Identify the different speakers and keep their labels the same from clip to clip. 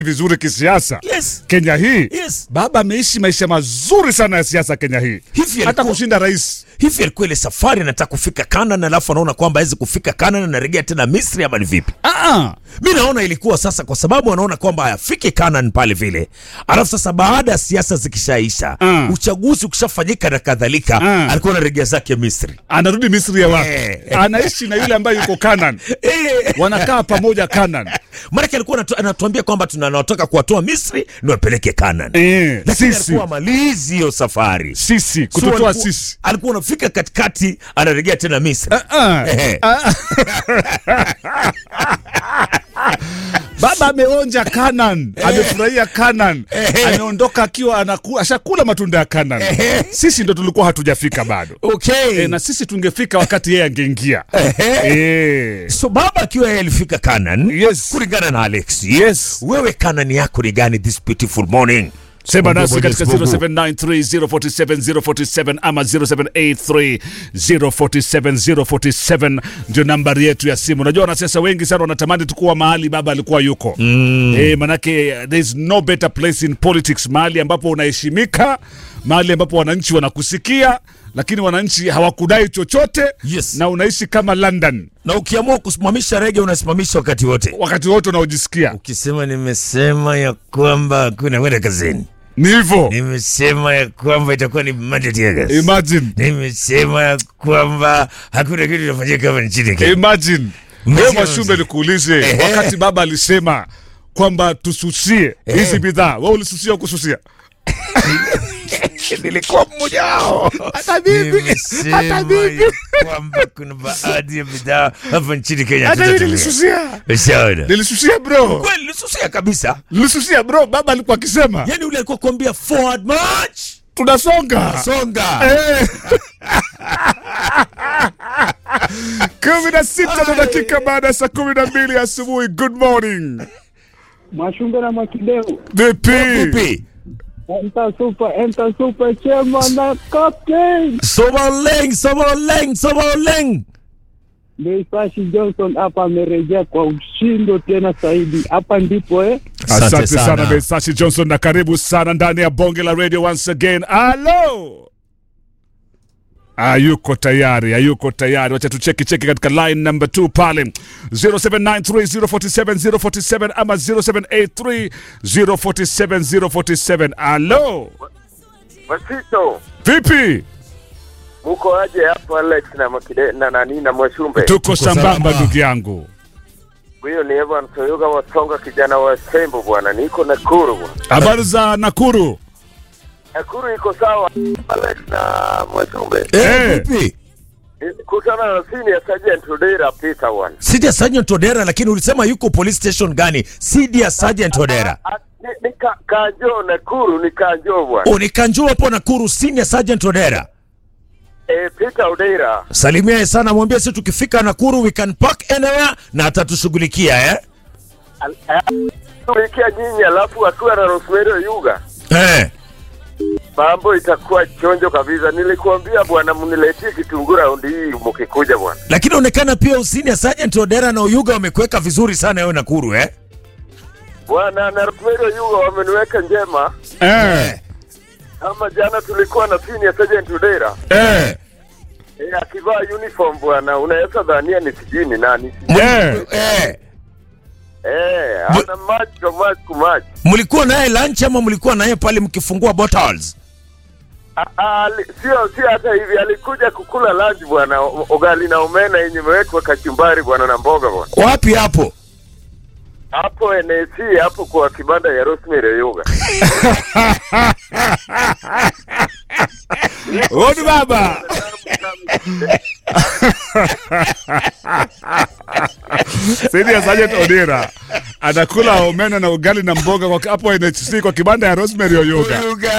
Speaker 1: vizuri kisiasa
Speaker 2: Yes.
Speaker 1: Kenya hii
Speaker 2: Yes.
Speaker 1: baba ameishi maisha mazuri sana ya siasa Kenya hii
Speaker 2: Hivi
Speaker 1: hata
Speaker 2: alikuwa-
Speaker 1: kushinda rais
Speaker 2: hivi alikuwa ile safari anataka kufika Canaan alafu anaona kwamba hawezi kufika Canaan anarejea tena Misri ama ni vipi?
Speaker 1: ah
Speaker 2: mi naona ilikuwa sasa kwa sababu anaona kwamba hayafiki Canaan pale vile, alafu sasa baada ya siasa zikishaisha
Speaker 1: Mm.
Speaker 2: uchaguzi ukishafanyika na kadhalika
Speaker 1: Mm.
Speaker 2: alikuwa anarejea zake Misri.
Speaker 1: anarudi Misri ya wapi
Speaker 2: Eh.
Speaker 1: anaishi na yule ambaye yuko Canaan
Speaker 2: Eh,
Speaker 1: wanakaa pamoja Canaan
Speaker 2: maanake alikuwa anatu- anatuambia kwamba tunatoka kuwatoa Misri ni wapeleke Canaan,
Speaker 1: eh
Speaker 2: lakini
Speaker 1: sisi
Speaker 2: alikuwa malizi hiyo safari
Speaker 1: sisi
Speaker 2: So
Speaker 1: kututoa
Speaker 2: alikuwa-
Speaker 1: sisi
Speaker 2: alikuwa anafika katikati anarejea tena Misri.
Speaker 1: Ah,
Speaker 2: Ehe.
Speaker 1: ah. baba ameonja Canaan amefurahia Canaan ameondoka akiwa anaku, ashakula matunda ya Canaan sisi ndo tulikuwa hatujafika bado
Speaker 2: Okay.
Speaker 1: e, na sisi tungefika wakati yeye angeingia e.
Speaker 2: so baba akiwa yeye alifika Canaan
Speaker 1: Yes.
Speaker 2: kulingana na Alex
Speaker 1: yes
Speaker 2: wewe Canaan yako ni gani this beautiful morning?
Speaker 1: sema
Speaker 2: Mungu
Speaker 1: nasi katika
Speaker 2: Mwenyezi Mungu.
Speaker 1: 0793047047 ama 0783047047 ndio nambari yetu ya simu unajua wanasiasa wengi sana wanatamani tukuwa mahali baba alikuwa yuko mm. e, manake there is no better place in politics mahali ambapo unaheshimika mahali ambapo wananchi wanakusikia lakini wananchi hawakudai chochote
Speaker 2: Yes.
Speaker 1: na unaishi kama london
Speaker 2: na ukiamua kusimamisha rege unasimamisha wakati wote.
Speaker 1: wakati wote unaojisikia
Speaker 2: Ukisema nimesema ya kwamba hakuna kwenda kazini,
Speaker 1: ni hivyo
Speaker 2: nimesema ya kwamba itakuwa ni mandate ya kazi,
Speaker 1: imagine
Speaker 2: nimesema ya kwamba hakuna kitu kinafanyika hapa nchini Kenya.
Speaker 1: Imagine
Speaker 2: Umesikia
Speaker 1: wewe Mwashumbe,
Speaker 2: mzee?
Speaker 1: nikuulize,
Speaker 2: Ehe.
Speaker 1: wakati baba alisema kwamba tususie hizi bidhaa, wewe ulisusia au kususia?
Speaker 2: Nilikuwa mmoja wao.
Speaker 1: Hata mimi,
Speaker 2: Nimesema
Speaker 1: hata mimi,
Speaker 2: ya kwamba kuna baadhi ya bidhaa hapa nchini Kenya
Speaker 1: hata mimi
Speaker 2: hatutatumia.
Speaker 1: nilisusia,
Speaker 2: Ushaona?
Speaker 1: nilisusia bro,
Speaker 2: Kweli nilisusia kabisa.
Speaker 1: nilisusia bro. Baba alikuwa akisema
Speaker 2: Yaani ule alikuwa kuambia forward march,
Speaker 1: tunasonga
Speaker 2: songa.
Speaker 1: Eh. kumi na sita na dakika baada ya saa kumi na mbili asubuhi. Good morning
Speaker 3: Mwashumbe na Mwakideu,
Speaker 1: vipi?
Speaker 2: Vipi?
Speaker 3: enter super, enter super chema na captain
Speaker 2: Soboleng, soboleng, soboleng.
Speaker 3: Beisashi Johnson hapa amerejea kwa ushindo tena zaidi. Hapa ndipo eh,
Speaker 2: Asante
Speaker 1: Asante sana
Speaker 2: sana.
Speaker 1: Besashi Johnson na karibu sana ndani ya bonge la radio once again. Halo, hayuko tayari, hayuko tayari. Wacha tucheki cheki katika line number 2 pale 0793047047 ama 0783047047. Halo,
Speaker 4: Masito,
Speaker 1: vipi?
Speaker 4: muko aje hapo Alex na Makide na nani na Mwashumbe?
Speaker 1: Tuko sambamba
Speaker 2: sambamba.
Speaker 1: ndugu yangu.
Speaker 4: Huyo ni Evan Soyoga Wasonga, kijana wa Sembo bwana, niko Nakuru bwana.
Speaker 1: Habari za Nakuru?
Speaker 4: Nakuru iko sawa Alex na Mwashumbe.
Speaker 1: Eh.
Speaker 2: Eh, vipi?
Speaker 4: Kutana na senior sergeant Odera Peter bwana.
Speaker 2: Sidia Sergeant Odera lakini ulisema yuko police station gani? Sidia Sergeant Odera.
Speaker 4: Ah, Ni, ni ka, Kanjo Nakuru ni Kanjo bwana.
Speaker 2: Unikanjua hapo Nakuru Senior Sergeant Odera.
Speaker 4: Eh, Peter Odera.
Speaker 2: Salimia sana mwambie sisi tukifika Nakuru we can park anywhere na atatushughulikia eh?
Speaker 4: Tulikia nyinyi alafu akiwa na Rosemary Yuga.
Speaker 2: Eh.
Speaker 4: Mambo itakuwa chonjo kabisa. Nilikuambia bwana, mniletie kitunguu raundi hii mkikuja bwana.
Speaker 2: Lakini onekana pia Senior Sergeant Odera na Oyuga wamekuweka vizuri sana wewe Nakuru eh?
Speaker 4: Bwana na Rosemary Yuga wameniweka njema.
Speaker 1: Eh,
Speaker 4: Kama jana tulikuwa na senior sergeant Udera
Speaker 1: eh,
Speaker 4: e, akivaa uniform bwana, unaweza dhania ni sijui ni nani
Speaker 1: eh.
Speaker 2: Eh.
Speaker 4: eh, ana macho macho macho.
Speaker 2: Mlikuwa naye lunch ama mlikuwa naye pale mkifungua bottles?
Speaker 4: A- ali- Sio sio hata hivi, alikuja kukula lunch bwana, o- ugali na omena yenye imewekwa kachumbari bwana na mboga bwana,
Speaker 2: Wapi hapo?
Speaker 4: hapo NAC hapo kwa kibanda ya Rosemary Yoga.
Speaker 1: Odi baba. Senior Sergeant Odera anakula omena na ugali na mboga kwa hapo NHC kwa kibanda ya Rosemary Oyoga.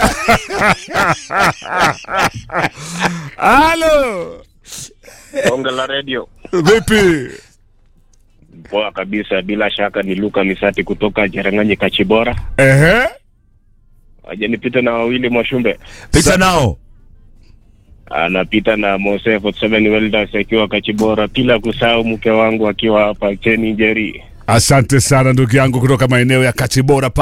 Speaker 1: Halo.
Speaker 5: Bonge la redio
Speaker 1: Vipi?
Speaker 5: poa kabisa, bila shaka ni Luka Misati kutoka Jerang'anyi Kachibora.
Speaker 1: Ehe.
Speaker 5: Wajanipita na wawili Mwashumbe,
Speaker 2: Pita nao.
Speaker 5: anapita na Mose 47 Welders akiwa Kachibora, bila kusahau mke wangu akiwa hapa Cheni Njeri.
Speaker 1: Asante sana ndugu yangu kutoka maeneo ya Kachibora